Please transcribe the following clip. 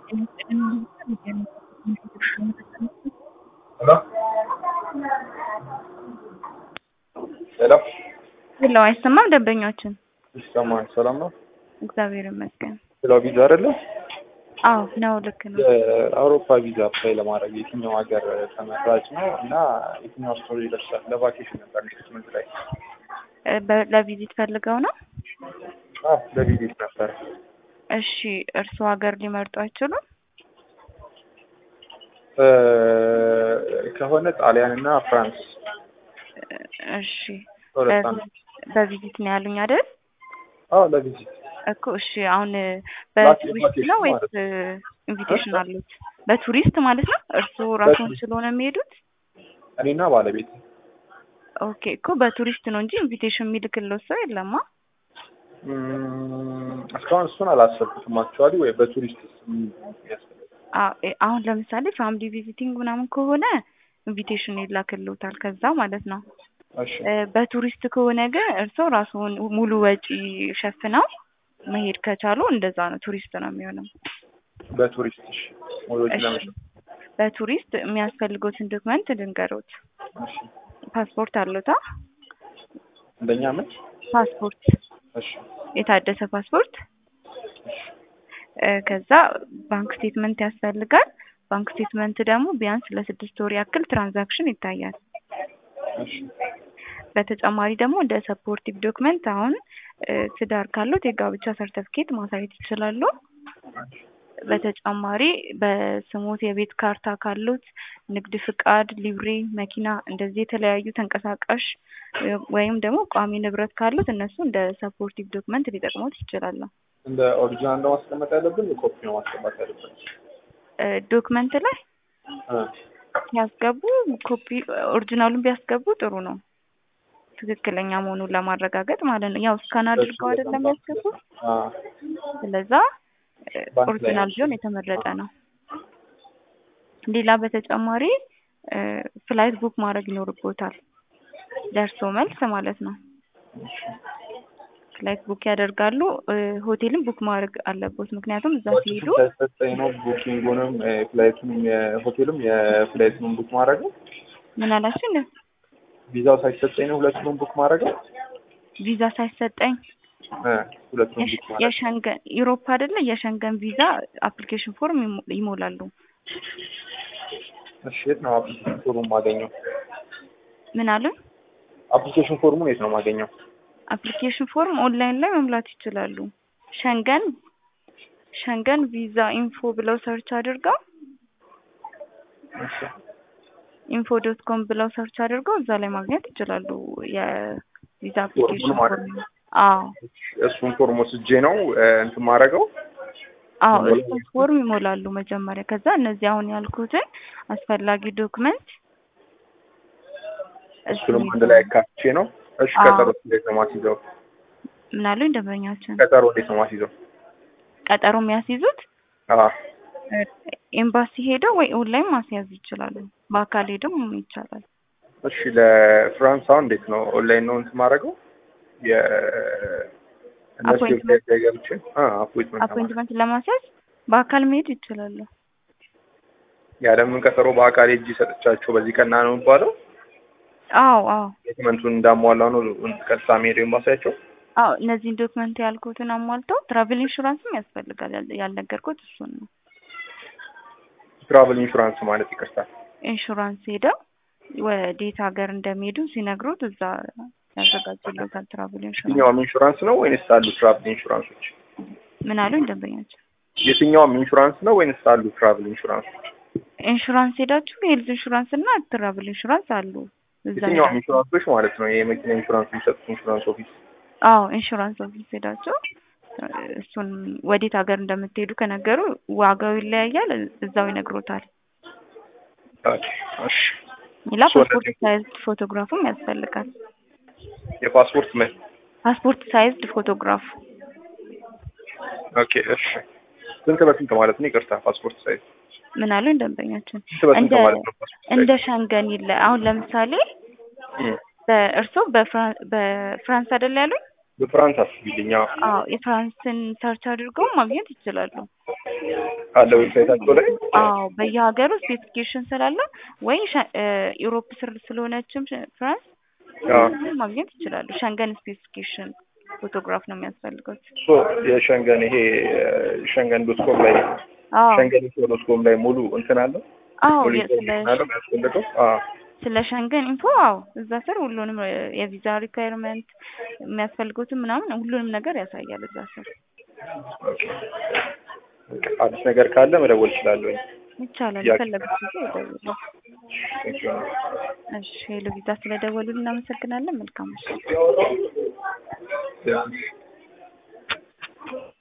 Hello? ሄሎ ሄሎ አይሰማም? ደንበኛችን ይሰማል። ሰላም ነው? እግዚአብሔር ይመስገን። ስለ ቪዛ አይደለ? አዎ ነው፣ ልክ ነው። የአውሮፓ ቪዛ አፕላይ ለማድረግ የትኛው ሀገር ተመራጭ ነው እና የትኛው ስቶሪ ይደርሳል? ለቫኬሽን ነበር ኔክስት መንት ላይ። እ በ- ለቪዚት ፈልገው ነው? አዎ ለቪዚት ነበር። እሺ፣ እርስዎ ሀገር ሊመርጡ አይችሉም? እ ከሆነ ጣሊያን እና ፍራንስ እ እሺ፣ ሁለት አንዱ። በቪዚት በቪዚት ነው ያሉኝ አይደል? አዎ ለቪዚት እኮ እሺ፣ አሁን በቱሪስት ነው ወይስ ማለት ኢንቪቴሽን አሉት? በቱሪስት ማለት ነው። እርስዎ ራስዎን በቱሪስት። ስለሆነ የሚሄዱት? እኔና ባለቤት ኦኬ፣ እኮ በቱሪስት ነው እንጂ ኢንቪቴሽን የሚልክለው ሰው የለማ። እም፣ እስካሁን እሱን አላሰብኩትም። አክቹዋሊ ወይ በቱሪስት ስም ያስፈልጋል። አዎ፣ እ አሁን ለምሳሌ ፋሚሊ ቪዚቲንግ ምናምን ከሆነ ኢንቪቴሽን ይላክልዎታል ከዛ ማለት ነው። እሺ እ በቱሪስት ከሆነ ግን እርስዎ ራስዎን ሙሉ ወጪ ሸፍነው መሄድ ከቻሉ እንደዛ ነው፣ ቱሪስት ነው የሚሆነው። በቱሪስት እሺ ወጪ እሺ፣ ለመሸ በቱሪስት የሚያስፈልጉትን ዶክመንት ልንገሮት። እሺ ፓስፖርት አለዎታ? እንደኛ ምን ፓስፖርት፣ እሺ የታደሰ ፓስፖርት። እ ከዛ ባንክ ስቴትመንት ያስፈልጋል። ባንክ ስቴትመንት ደግሞ ቢያንስ ለስድስት ወር ያክል ትራንዛክሽን ይታያል። እሺ በተጨማሪ ደግሞ እንደ ሰፖርቲቭ ዶክመንት አሁን እ ትዳር ካሉት የጋብቻ ሰርተፍኬት ማሳየት ይችላሉ። በተጨማሪ በስሞት የቤት ካርታ ካሉት ንግድ ፍቃድ፣ ሊብሬ፣ መኪና እንደዚህ የተለያዩ ተንቀሳቃሽ እ ወይም ደግሞ ቋሚ ንብረት ካሉት እነሱ እንደ ሰፖርቲቭ ዶክመንት ሊጠቅሙት ይችላሉ። እንደ ኦሪጂናል ነው ማስቀመጥ ያለብን ኮፒ ነው ማስቀመጥ ያለብን? እ ዶክመንት ላይ እ ሲያስገቡ ኮፒ ኦሪጂናሉን ቢያስገቡ ጥሩ ነው፣ ትክክለኛ መሆኑን ለማረጋገጥ ማለት ነው። ያው ስካን አድርገው አይደለም ያስገቡት። አ ስለዛ እ ባንክ ላይ ኦሪጂናል ቢሆን የተመረጠ ነው። ሌላ በተጨማሪ እ ፍላይት ቡክ ማድረግ ይኖርቦታል፣ ደርሶ መልስ ማለት ነው። ፍላይት ቡክ ያደርጋሉ። እ ሆቴልም ቡክ ማድረግ አለቦት፣ ምክንያቱም እዛ ሲሄዱ ሳይሰጠኝ ነው ቡኪንጉንም እ ፍላይቱንም የሆቴሉም የፍላይቱንም ቡክ ማድረግ ነው። ምን አላችሁ እንደ ቪዛው ሳይሰጠኝ ነው ሁለቱንም ቡክ ማድረግ ነው። ቪዛ ሳይሰጠኝ እ ሁለቱንም የሸ- ቡክ ማድረግ የሸንገን ዩሮፕ አይደለ የሸንገን ቪዛ አፕሊኬሽን ፎርም ይሞ- ይሞላሉ። እሺ የት ነው አፕሊኬሽን ፎርሙን ማገኘው? ምን አሉ? አፕሊኬሽን ፎርሙን የት ነው ማገኘው? አፕሊኬሽን ፎርም ኦንላይን ላይ መሙላት ይችላሉ። ሸንገን ሸንገን ቪዛ ኢንፎ ብለው ሰርች አድርገው እሺ ኢንፎ ዶት ኮም ብለው ሰርች አድርገው እዛ ላይ ማግኘት ይችላሉ። የቪዛ አፕሊኬሽን ፎርሙን ማለት ፎርም። አዎ እሱን ፎርም ወስጄ ነው እ እንትን ማድረገው አዎ ይሞላል እሱን ፎርም ይሞላሉ መጀመሪያ። ከዛ እነዚህ አሁን ያልኩትን አስፈላጊ ዶክመንት እሱንም አንድ ላይ አካትቼ ነው። እሺ አዎ። ቀጠሮ እንዴት ነው ማስይዘው? ምን አሉኝ ደንበኛችን ቀጠሮ እንዴት ነው ማስይዘው? ቀጠሮ የሚያስይዙት አዎ እ ኤምባሲ ሄደው ወይ ኦንላይን ማስያዝ ይችላሉ። በአካል ሄደው ይቻላል። እሺ ለፍራንስ አሁን እንዴት ነው ኦንላይን ነው እንትን ማድረገው? የ እነሱ አፖይንትመንት ዌብሳይት ላይ ገብቼ አ አፖይንትመንት ለማድረግ አፖይንትመንት ለማስያዝ በአካል መሄድ ይችላሉ። ያለምን ቀጠሮ በአካል ሄጄ ሰጥቻቸው በዚህ ቀና ነው የሚባለው። አዎ አዎ ዶክመንቱን እንዳሟላው ነው ቀጥታ መሄድ ኤምባሲያቸው። አዎ እነዚህን ዶክመንት ያልኩትን አሟልተው ትራቭል ኢንሹራንስም ያስፈልጋል። ያል- ያልነገርኩት እሱን ነው። ትራቨል ኢንሹራንስ ማለት ይቅርታል። ኢንሹራንስ ሄደው ወዴት ሀገር እንደሚሄዱ ሲነግሩት እዛ ያዘጋጁለታል። ትራቭል ኢንሹራንስ የትኛውም ኢንሹራንስ ነው ወይንስ አሉ ትራቭል ኢንሹራንሶች? ምን አሉኝ ደንበኛቸው? የትኛውም ኢንሹራንስ ነው ወይንስ አሉ ትራቭል ኢንሹራንሶች? ኢንሹራንስ ሄዳችሁ ሄልዝ ኢንሹራንስ እና ትራቭል ኢንሹራንስ አሉ እዛ የትኛውም ሄዳችሁ ኢንሹራንሶች ማለት ነው። የመኪና ኢንሹራንስ የሚሰጡት ኢንሹራንስ ኦፊስ አዎ ኢንሹራንስ ኦፊስ ሄዳችሁ እ እሱን ወዴት ሀገር እንደምትሄዱ ከነገሩ ዋጋው ይለያያል። እዛው ይነግሮታል። ኦኬ፣ እሺ። ሌላ እሱ ፓስፖርት ወደዚህ ሳይዝድ ፎቶግራፍም ያስፈልጋል። የፓስፖርት ምን? ፓስፖርት ሳይዝድ ፎቶግራፍ ኦኬ፣ እሺ። ስንት በስንት ማለት ነው? ይቅርታ ፓስፖርት ሳይዝ ምን አሉኝ ደንበኛችን? ስንት በስንት እንደ ማለት ነው? ፓስፖርት እንደ ሳይዝ ሸንገን ይለ አሁን ለምሳሌ እም፣ በእርሶ በፍራን በፍራንስ አይደል ያሉኝ? በፍራንስ አስቢልኝ። አዎ አዎ የፍራንስን ሰርች አድርገው ማግኘት ይችላሉ። አለ ዌብሳይታቸው ላይ አዎ በየሀገሩ ስፔሲፊኬሽን ስላለ ወይ ሸ- እ ዩሮፕ ስር ስለሆነችም ሸ- ፍራንስ አዎ። ማግኘት ይችላሉ። ሸንገን ስፔሲፊኬሽን ፎቶግራፍ ነው የሚያስፈልገው። ሶ የሸንገን ይሄ ሸንገን ዶት ኮም ላይ አዎ ሸንገን ኢንፎ ዶት ኮም ላይ ሙሉ እንትን አለው አዎ ሙሉ የ- ስለ ኢንፎርሜሽን አለው የሚያስፈልገው አዎ ስለ ሸንገን ኢንፎ አዎ እዛ ስር ሁሉንም እ የቪዛ ሪኳየርመንት የሚያስፈልጉትን ምናምን ሁሉንም ነገር ያሳያል እዛ ስር ኦኬ። አዲስ ነገር ካለ መደወል እችላለሁኝ። ይቻላል። ያ- የፈለጉት ጊዜ ይደውሉ። Thank you. እሺ ሄሎ ቪዛ ስለደወሉ እናመሰግናለን። መልካም ምሽት። Yeah.